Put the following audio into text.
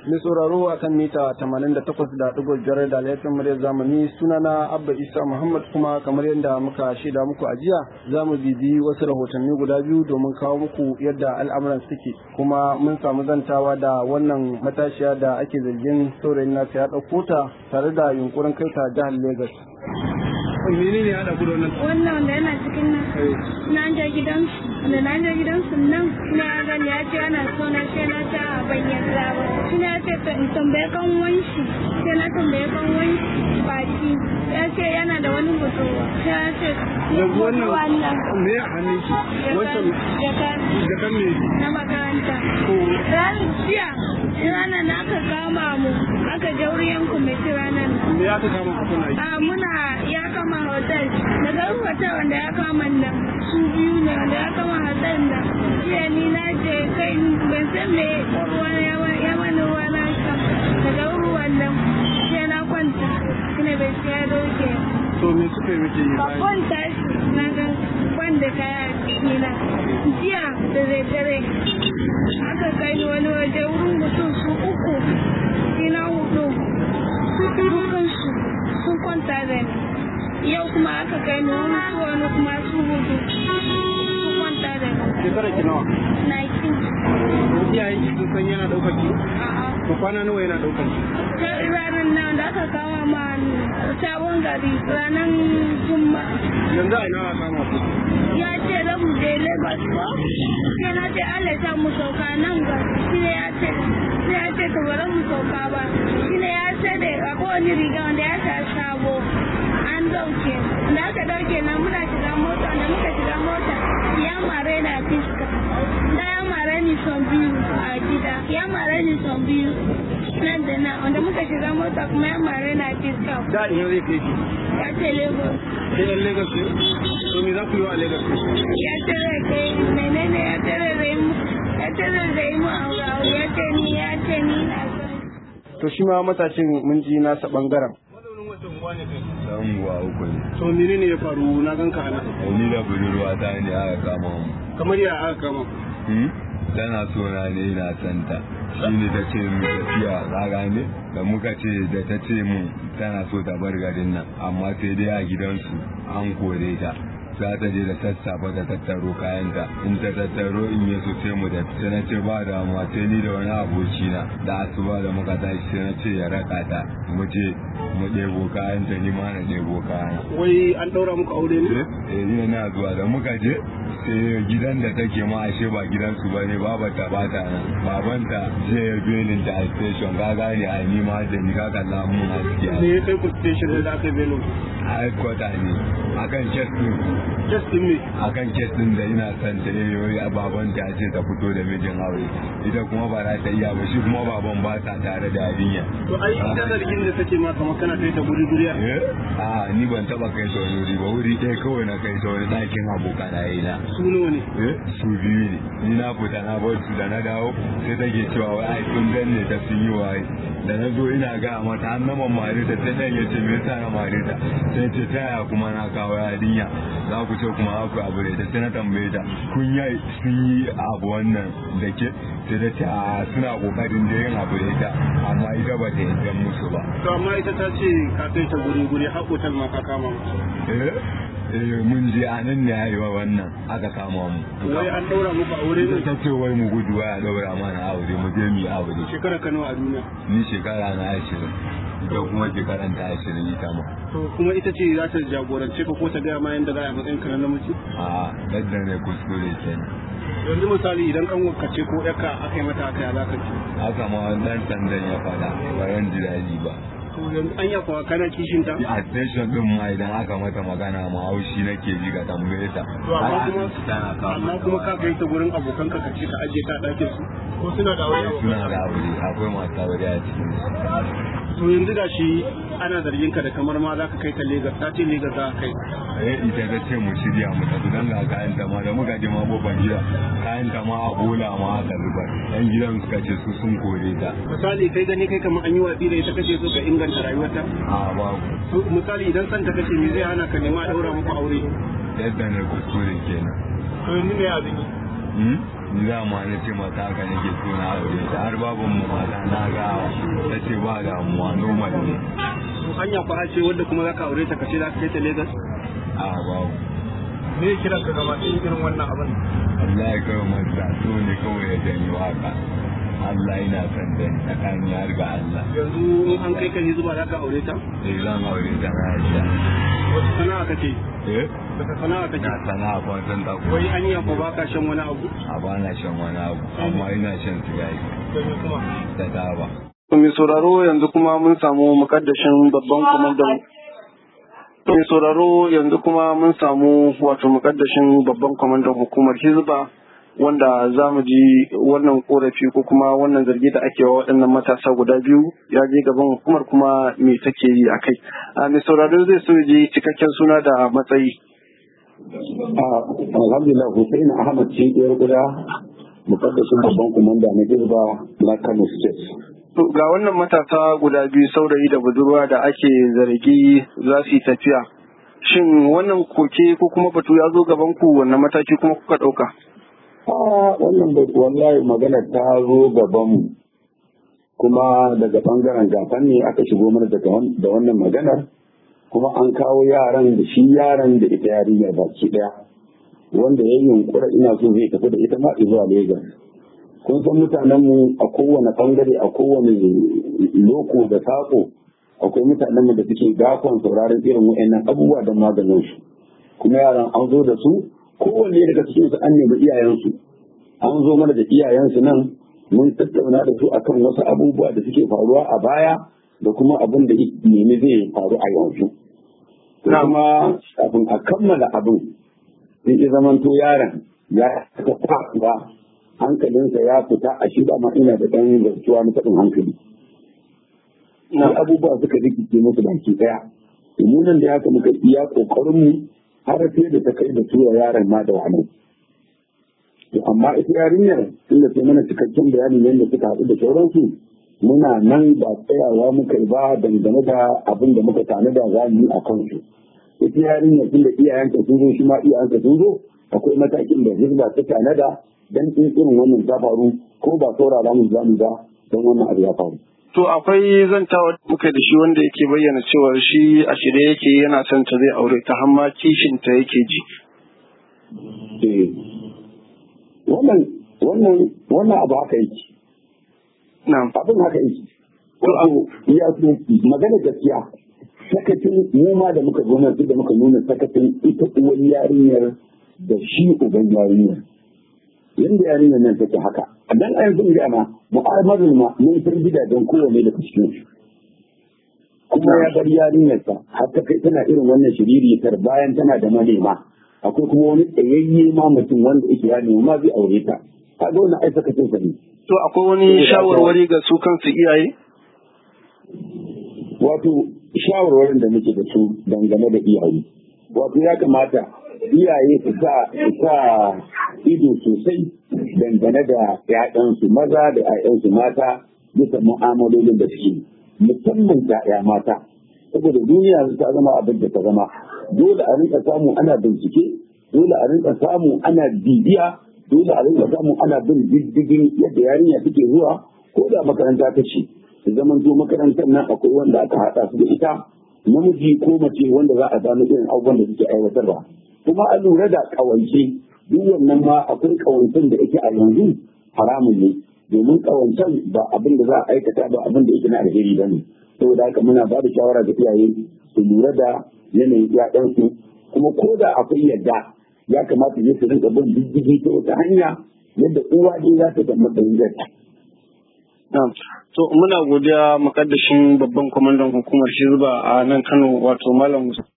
Mai sauraro a kan mita 88.5 da laifin muryar zamani sunana Abba Isa Muhammad kuma kamar yadda muka shaida muku a jiya za mu bibi wasu rahotanni guda biyu domin kawo muku yadda al'amuran suke kuma mun samu zantawa da wannan matashiya da ake zargin saurayin nasa ya ɗauko ta tare da yunkurin kai ta jihar Legas. Mene ne haɗa kudu wannan? Wannan wanda yana cikin nan. Na je gidansu. Da na je gidansu nan na ya gani ya ce ana so na ce na ta a banyan zaba. Shi ya ce to in tambaye kan wanshi. Sai na tambaye kan wanshi baki. Ya ce yana da wani mutuwa. Sai ya ce. Yanzu wannan wannan. me a hannun shi? Wancan Jakan. jakan ne. Na makaranta. Ko Ran jiya. Ranar na aka kama mu. Aka je wurin kwamiti ranar nan. me ya ta kama ku kuna yi? a muna ya kama hotel daga hotel wanda ya kama nan su biyu ne wanda ya kama hotel da jiya ni na je kai ban san me ruwa ya mani ruwa na sha daga ruwan nan sai na kwanta ina bai siya doke To me suka yi miki yi bayan? babban tashi na ga wanda kaya a cikina jiya da daddare aka kai ni wani waje wurin mutum su uku ina hudu dukansu sun kwanta da ni yau kuma aka kai ni wani su wani kuma su hudu sun kwanta da ni Shekara ki nawa? 19 Iyayen ki sun san yana ɗaukar ki? a'a To kwana nawa yana ɗaukar ki? ta ranar nan da aka kama ma sabon gari ranar juma'a Yanzu a ina aka kama ku? ya ce za mu je Lagos ko sai na ce Allah ya sa mu sauka nan ga shi ne ya ce sai ya ce to bari mu sauka ba shi ne ya ce da akwai wani riga wanda ya sa sabo an dauke da aka dauke nan muna shiga mota da muka shiga mota ya mare na fiska da ya mare ni son biyu a gida ya mare ni son biyu nan da nan wanda muka shiga mota kuma ya mare na fiska Da ina zai kai ki? ya ce Lagos Sai ɗan Lagos ne? To me za ku yi wa Lagos? ya tare kai menene ya tare da mu ya tare da mu a ya ce ni ya ce ni na son To shi ma matashin mun ji nasa ɓangaren. dan uwa uku ne To menene ya faru na ganka a nan? ni da budurwa ta ne aka kama mu Kamar ya aka kama. Hmm? tana so na ne na santa shi ne ta ce mu tafiya ka gane da muka ce da ta ce mu tana so ta bar garin nan amma sai dai a gidansu an kore ta za ta je da sassafe ta tattaro kayanta in ta tattaro in ya so sai mu da sai na ce ba damuwa sai ni da wani aboki na da asuba da muka tashi sai na ce ya raka ta mu je mu ɗebo kayanta ni ma na ɗebo kayana Wai an ɗaura muku aure ne? eh ina na zuwa da muka je sai gidan da take ma ashe ba gidansu ba ne babata ba ta nan babanta je ya belin ta a station ka gane a ni ma da ni ka kalla mun a ciki Me ya kai ku station da aka yi bello? a headquarter ne akan kes din Just in me. akan kes din da ina son ta yayi a babanta ya ce ta fito da mijin aure ita kuma ba za ta iya ba shi kuma baban ba ta tare da yarinya To ai ita zargin da take ma kamar kana kai ta guri guri a. eh a ni ban taba kai ta wani wuri ba wuri ɗaya kawai na kai ta wani ɗakin abokanaye na Su nawa ne? Eh, su biyu ne ni na fita na bar su da na dawo sai take cewa wai ai sun danne ta sun yi waye da na zo ina ga mata an nama mare ta sai dan yace me yasa na mare ta sai ce ta yaya kuma na kawo yarinya za ku ce kuma aku abu da sai na tambaye ta kun yi sun yi abu wannan da ke sai ta ce a suna kokarin da yin abu da ita amma ita ba ta yi musu ba To amma ita ta ce ka kai ta guri guri har hotel ma ka kama mu. eh eh mun je a nan ne yayi wa wannan aka kama mu Wai an ɗaura muku aure ita ne? ta ce wai mu gudu waya daura mana aure mu je mu yi aure Shekara ka nawa a duniya? ni shekara na ashirin ita kuma shekaran ta ashirin ita ma To kuma ita ce za ta jagorance ka ko ta gaya ma yadda za a yi matsayin ka na namiji? a yadda ne kuskure kenan Yanzu misali idan kan wakace ko ɗaka aka yi mata haka ya za ka ce. haka ma dan sandan ya faɗa ba ran ji daɗi ba To yanzu an ya kuwa kana kishin ta? a station din ma idan aka mata magana ma haushi nake ji ga tambaye ta To amma Har kuma abinci tana kawo amma mata kuma ba. ka kai ta gurin abokan ka ce ka ajiye ta a ɗakin su ko suna da aure suna da aure akwai masu aure a cikin su to yanzu ga shi ana zargin ka da kamar ma za ka kai ta Legas ta ce Legas za ka kai eh ita ta ce mu shirya mu tafi dan ga kayan ta ma da muka je ma babban gida kayan ta ma a bola ma aka zubar yan gidan suka ce su sun kore ta misali kai gani kai kamar an yi watsi da ita kace so ka inganta rayuwarta a babu To, misali idan san ta kace me zai hana ka nema a daura muku aure yadda na kuskure kenan to yanzu me abin yi Hmm? ni za ma na ce mata haka nake so na aure ta har baban mu mata na gawa ta ce ba damuwa normal ne hanya kwa ce wadda kuma za ka aure ta kace za ka kai ta Lagos a babu me kiran ka gaba ɗaya irin wannan abin Allah ya kawo masa so ne kawai ya janyo haka Allah yana son da tsakani har ga Allah yanzu in an kai ka zuba za ka aure ta sai zan aure ta na yadda wata sana'a kake eh daga sana'a kake na sana'a fatan ta wai hanya ko baka shan wani abu a bana shan wani abu amma ina shan sigari don kuma da taba mai sauraro yanzu kuma mun samu mukaddashin babban kwamandan mai sauraro yanzu kuma mun samu wato mukaddashin babban kwamandan hukumar hizba wanda za mu ji wannan korafi ko kuma wannan zargi da ake wa waɗannan matasa guda biyu ya je gaban hukumar kuma me take yi a kai a mai sauraro zai so ji cikakken suna da matsayi alhamdulillah Hussein Ahmad Cibiyar Guda mukaddashin babban kumanda na Hizba na Kano State. To, ga wannan matasa guda biyu saurayi da budurwa da ake zargi za su yi tafiya. Shin wannan koke ko kuma batu ya zo gaban ku wannan mataki kuma kuka ɗauka? Ah, wannan bai wallahi magana ta zo gaban mu. Kuma daga bangaren gafan ne aka shigo mana daga wan- da wannan maganar kuma an kawo yaran da shi yaran da ita yarinyar baki daya wanda ya yi yunkura ina so zai tafi da ita ma zuwa Lagos. kun san mutanenmu a kowane bangare a kowane loko da sako akwai mutanenmu da suke gafon sauraron irin wa'annan abubuwa don maganin su kuma yaran an zo da su kowanne daga cikin su an nemi iyayensu an zo mana da iyayensu nan mun tattauna da su akan wasu abubuwa da suke faruwa a baya da kuma abin da nemi zai faru a yanzu to kuma kafin a kammala abin sai ya zamanto yaron ya ta ba hankalinsa ya fita a shi ma ina da ɗan zartuwa na faɗin hankali. Na abubuwa suka rikice musu baki ɗaya. Mu nan da haka muka iya ƙoƙarin mu har sai da ta kai da tura yaron ma da wani. To amma ita yarinyar tun da sai mana cikakken bayanin yadda suka haɗu da sauransu muna nan ba tsayawa muka yi ba dangane da abin da muka tanada za mu yi a kansu. Ita yarinyar tun da iyayenta sun zo shi ma iyayenta sun zo akwai matakin da hizba ta tanada dan in irin wannan ta faru ko ba saurara mu zamu ba don wannan abu ya faru. To akwai zantawa da muka da shi wanda yake bayyana cewa shi a shirye yake yana son ta zai aure ta har ma kishin ta yake ji. Eh, Wannan wannan wannan abu haka yake. Na'am. Abin haka yake. Wato ya so magana gaskiya sakacin mu ma da muka zo nan da muka nuna sakacin ita uwar yarinyar da shi uban yarinyar. yanda yarinyar nan take haka dan a yanzu ga ma mu'amalar ma mun san gidajen kowane da cikin su kuma ya bar yarinyar sa har ta kai tana irin wannan shiriritar bayan tana da manema akwai kuma wani tsayayye ma mutum wanda yake ya nemi ma zai aure ta kaga wannan ai saka cin ne To akwai wani shawarwari ga su kansu iyaye? wato shawarwarin da muke da su dangane da iyaye wato ya kamata iyaye su sa su sa ido sosai dangane da ‘ya'yansu maza da ‘ya'yansu mata bisa mu'amalolin da suke musamman ‘ya'ya mata saboda duniya ta zama abin da ta zama dole a rinka samu ana bincike dole a rinka samu ana bibiya dole a rinka samu ana bin diddigin yadda yarinya take zuwa ko da makaranta ta ce zaman to makarantar nan akwai wanda aka haɗa su da ita namiji ko mace wanda za a gano irin abubuwan da suke aiwatarwa kuma a lura da ƙawance duk wannan ma akwai kawancen da yake a yanzu haramun ne domin kawancen ba abin da za a aikata ba abin da yake na alheri ba ne saboda haka muna ba da shawara ga iyaye su lura da yanayin ƴaƴansu kuma ko da akwai yadda ya kamata ne su rinka bin diddigi ta wata hanya yadda uwa dai za ta ga matsayin zai Na'am. To muna godiya mukaddashin babban kwamandan hukumar Hizba a nan Kano wato Malam Musa.